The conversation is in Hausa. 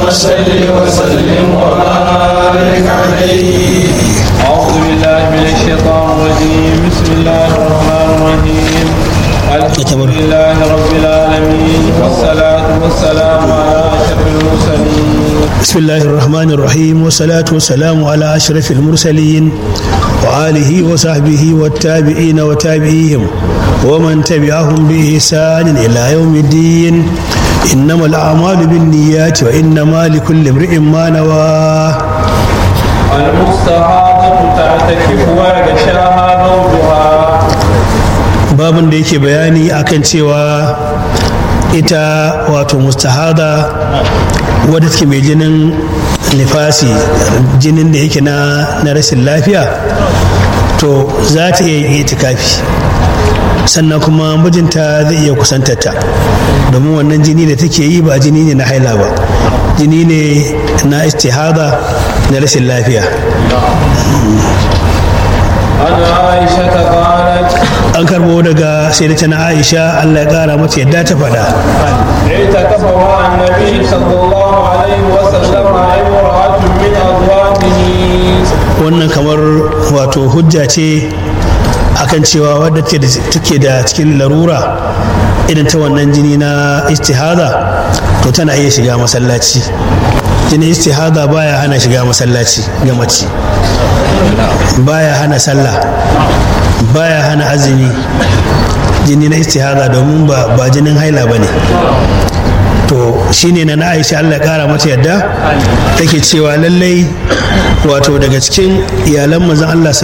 صل وسلم وبارك عليه أعوذ بالله من الشيطان الرجيم بسم الله الرحمن الرحيم الحمد لله رب العالمين والصلاة والسلام على أشرف المرسلين بسم الله الرحمن الرحيم والصلاة والسلام على أشرف المرسلين وآله وصحبه والتابعين وتابعيهم ومن تبعهم بإحسان إلى يوم الدين إنما الأعمال بالنيات وإنما لكل امرئ ما نوى المستحاضة تعتكف ويغشاها زوجها babin da yake bayani akan cewa ita wato mustahada wadda take mai jinin nifasi jinin da yake na na rashin lafiya to za ta iya yin itikafi sannan kuma mijinta zai iya kusantarta domin wannan jini da take yi ba jini ne na haila ba jini ne na istihada na rashin lafiya عن عائشة قالت an karbo daga sai da na aisha allah ya kara mata yadda ta faɗa اعتكف مع النبي صلى الله عليه وسلم امرأة من أزواجه wannan kamar wato hujja ce akan cewa wadda take da cikin larura irin ta wannan jini na istihada to tana iya shiga masallaci jini istihada baya hana shiga masallaci ga mace baya hana sallah baya hana azumi jini na istihada domin ba ba jinin haila ba ne to shine na na aisha allah ya kara mata yadda take cewa lallai wato daga cikin iyalan manzon allah